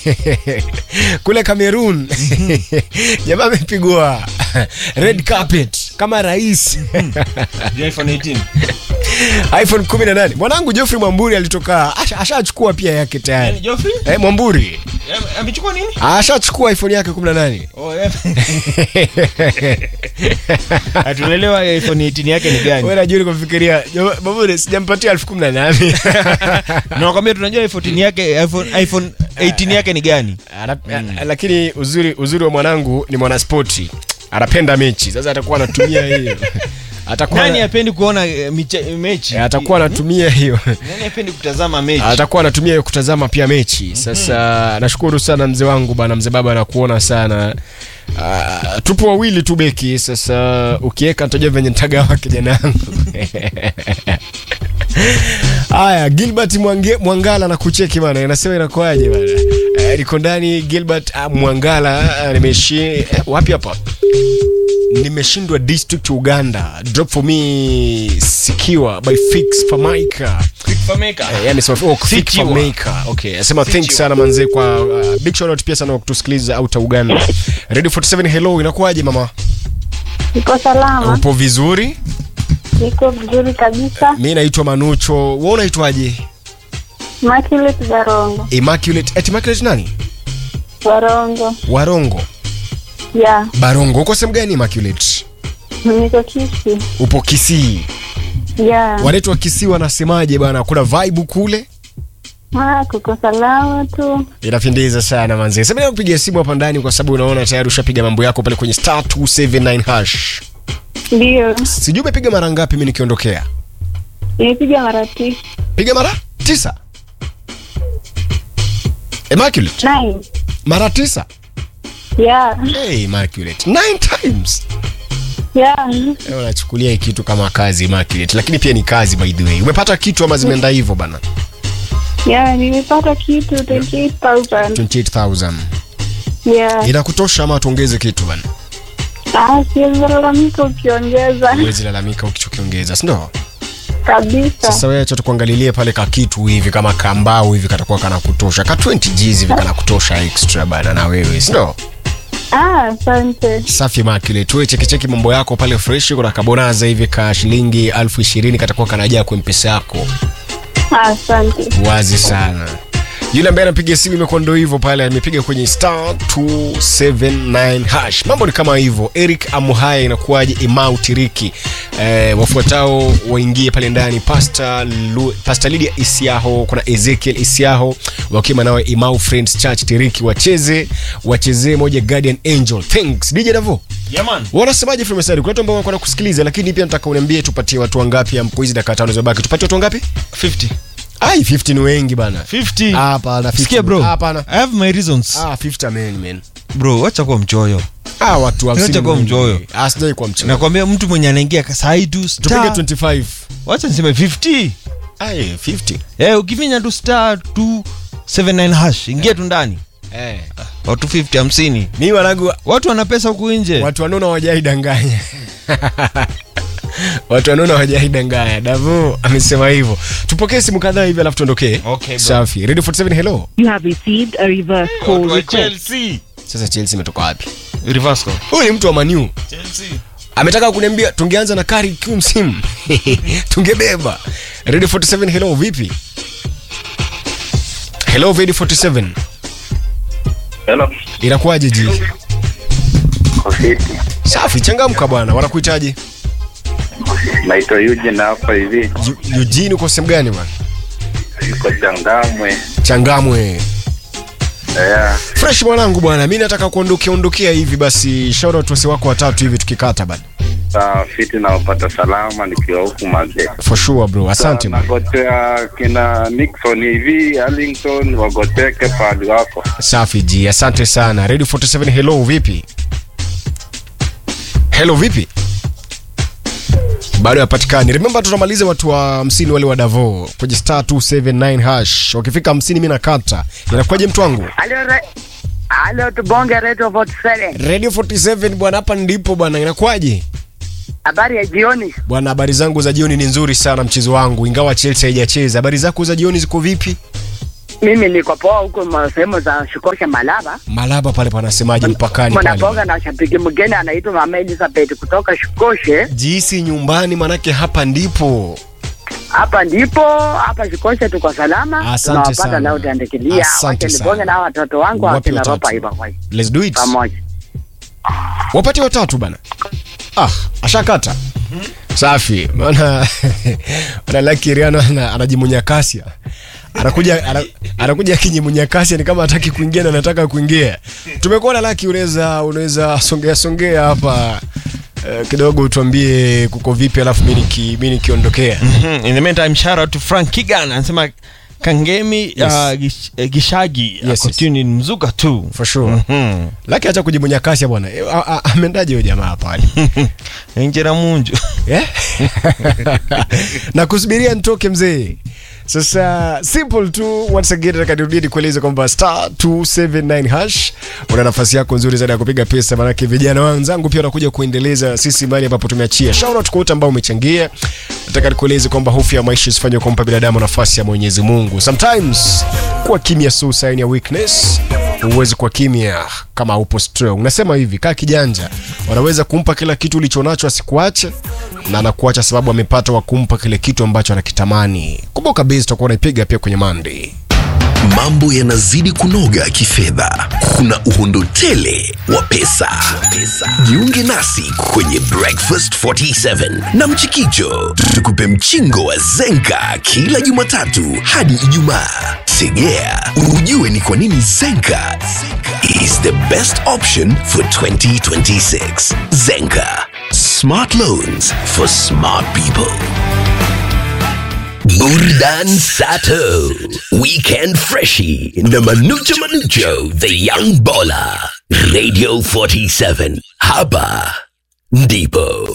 kule Cameroon jamaa amepigwa red carpet kama rais iPhone 18. iPhone 18. Mwanangu Geoffrey Mwamburi alitoka asha- ashachukua pia yake Yaani tayari. Geoffrey? Eh, Mwamburi Eh, Amechukua nini? ashachukua iPhone yake 18. Oh, yeah. Hatunaelewa iPhone 18 yake ni gani. Wewe najua nikufikiria Mwamburi sijampatia 1018. Nakwambia tunajua iPhone 18 yake iPhone iPhone 18 yake ni gani. Ana- Lakini uzuri uzuri wa mwanangu ni mwanaspoti. Anapenda mechi. Sasa atakuwa anatumia hiyo. Atakuwa Nani hapendi kuona eh, miche- mechi? Eh, atakuwa anatumia hiyo Nani hapendi kutazama mechi? atakuwa anatumia hiyo kutazama pia mechi sasa nashukuru sana mzee wangu bana mzee baba anakuona sana Uh, tupo wawili tu beki sasa ukiweka nitajua venye nitagawa kijana yangu haya gilbert Mwange, mwangala na kucheki bana inasema inakuaje bana uh, niko ndani gilbert uh, mwangala uh, nimeshi eh, wapi hapa nimeshindwa district uganda drop for me sikiwa by fix famaika Quick for maker. Eh, yani sema oh, Fik Sikiwa. Maker. Okay, asema thanks Sikiwa. sana manze kwa uh, big shout out pia sana kwa kutusikiliza out Uganda. Radio 47 hello, inakuwaje mama? Niko salama, Upo vizuri? niko vizuri kabisa. Mimi naitwa Manucho. Wewe unaitwaje? Immaculate Barongo, Immaculate. Eti Immaculate nani? Barongo Warongo. ya Barongo. Uko sehemu gani Immaculate? niko Kisi Upo Kisii. ya Waletu wa Kisii wanasemaje bana? Kuna vibe kule? ah, kuko salama tu. Inapendeza sana manze. Sasa kupiga simu hapa ndani kwa sababu unaona tayari ushapiga mambo yako pale kwenye star 279 hash. Ndio Sijui umepiga mara ngapi mimi nikiondokea? nimepiga mara tisa piga mara tisa Immaculate nine mara tisa ya hey, Immaculate nine times ya Eh, unachukulia hii kitu kama kazi Immaculate lakini pia ni kazi by the way umepata kitu ama zimeenda hivyo bana ya nimepata kitu 28000 28000 ya inakutosha ama tuongeze kitu bana ah, siwezi lalamika ukiongeza uwezi lalamika ukichokiongeza sindo kabisa. sasa wewe acha tukuangalilie pale ka kitu hivi kama kambao hivi katakuwa kana kutosha ka 20 Gs hivi kana kutosha extra bana na wewe sindo Ah, asante. safi Immaculate wewe chekicheki mambo yako pale fresh kuna kabonaza hivi ka shilingi elfu ishirini katakuwa kanajaa kwa mpesa yako Ah, Asante. wazi sana yule ambaye anapiga simu imekuwa ndo hivyo pale amepiga kwenye star 279 hash mambo ni kama hivyo eric amuhaya inakuwaje imau tiriki eh, wafuatao waingie pale ndani pasta, Lu, pasta lidia isiaho kuna ezekiel isiaho wakiwa nawe imau friends church tiriki wacheze wachezee moja guardian angel thanks dj davo Yeah, man. wanasemaje filmesari kuna watu ambao wanakwenda kusikiliza lakini pia nataka uniambie tupatie watu wangapi ampo hizi dakika tano zimebaki tupatie watu wangapi 50. ai 50 ni wengi bana 50. Ah, hapana 50 Sikia bro. Ah, hapana I have my reasons. ah 50 amen man Bro, wacha kuwa mchoyo. ah watu 50 Acha kuwa ni wengi. mchoyo. ah sijai kwa mchoyo Nakwambia mtu mwenye anaingia sai tu tupige star. 25 Wacha niseme 50. ai 50 Eh, ukifinya tu star 279 hash, ingia tu ndani. eh Watu 50 hamsini. mimi wanangu Watu wana pesa huku nje. watu wanaona hawajaidanganya watu wanaona hawajaidanganya davo amesema hivyo tupokee simu kadhaa hivi alafu tuondokee Okay, bro. safi radio 47 hello You have received a reverse call Watu wa request. Chelsea. sasa chelsea imetoka wapi Reverse call. huyu ni mtu wa maniu Chelsea. ametaka kuniambia tungeanza na kari kiu msimu tungebeba radio 47 hello vipi hello radio 47 Hello. inakuwaje ji Kofiti. safi changamka bwana wanakuitaje Naitwa Eugene hapa hivi. Ju- eugene uko sehemu gani bwana Niko Changamwe. changamwe Yeah. fresh mwanangu bwana mi nataka kuondokea ondokea hivi basi shout out wasi wako watatu hivi tukikata bana Saa fiti naopata salama nikiwa huku mazee. for sure bro asante bwana. Nagotea kina Nixon hivi, Arlington wagoteke pahali wako. safi ji asante sana radio 47 hello vipi hello vipi bado hapatikani remember tunamaliza watu wa hamsini wale wa davo kwenye star 279 hash wakifika hamsini mi nakata inakuwaje mtu wangu Halo, re- halo tubonge reto 47 radio 47 bwana hapa ndipo bwana inakuwaje habari ya jioni bwana habari zangu za jioni ni nzuri sana mchezo wangu ingawa chelsea haijacheza habari zako za jioni ziko vipi Mimi niko poa huko ma- sehemu za Shikosha Malaba. Malaba pale panasemaje mpakani Mnapoga pale? na shabiki mgeni anaitwa Mama Elizabeth kutoka Shikoshe. Jisi nyumbani, manake hapa ndipo. Hapa ndipo hapa Shikoshe tuko salama. Asante Tunawapata sana. leo utaendekilia. Asante Wacha nibonge sana. na watoto wangu Wapi wakina watatu? ropa hivi kwa Let's do it. pamoja. Wapate watatu bana. Ah, ashakata. Safi. Maana maana Lucky Riano ana- anajimunya kasia. Anakuja ana- anakuja akijimunya kasia ni kama hataki kuingia na anataka kuingia. Tumekuona Lucky, unaweza unaweza songea songea hapa eh, kidogo utuambie kuko vipi alafu mimi niki mimi nikiondokea. Mhm. In the meantime, shout out to Frank Kigan anasema Kangemi Yes. uh, gish, uh, Gishagi yes. ako tuned in mzuka tu. For sure. Mhm. Lucky acha kujimunya kasia bwana. Eh, a- a- Amendaje huyo jamaa pale? Injera munju. Yeah? na kusubiria nitoke mzee sasa simple tu once again nataka nirudie nikueleze kwamba star 279 hash una nafasi yako nzuri zaidi ya kupiga pesa manake vijana wenzangu pia wanakuja kuendeleza sisi mali ambapo tumeachia shout out kwa wote ambao umechangia nataka nikueleze kwamba hofu ya maisha isifanye kumpa binadamu nafasi ya mwenyezi mungu sometimes kuwa kimya so sign ya weakness huwezi kuwa kimya kama upo strong nasema hivi kaa kijanja wanaweza kumpa kila kitu ulichonacho asikuache na anakuacha sababu amepata wa kumpa kile kitu ambacho anakitamani kumbuka base tutakuwa unaipiga pia kwenye Monday mambo yanazidi kunoga kifedha kuna uhondo tele wa pesa. jiunge nasi kwenye breakfast 47 na mchikicho tukupe mchingo wa zenka kila jumatatu hadi ijumaa tegea ujue ni kwa nini zenka is the best option for 2026 zenka smart loans for smart people Burdan Sato, Weekend Freshie, na Manucho Manucho, The Young Baller, Radio 47, hapa ndipo.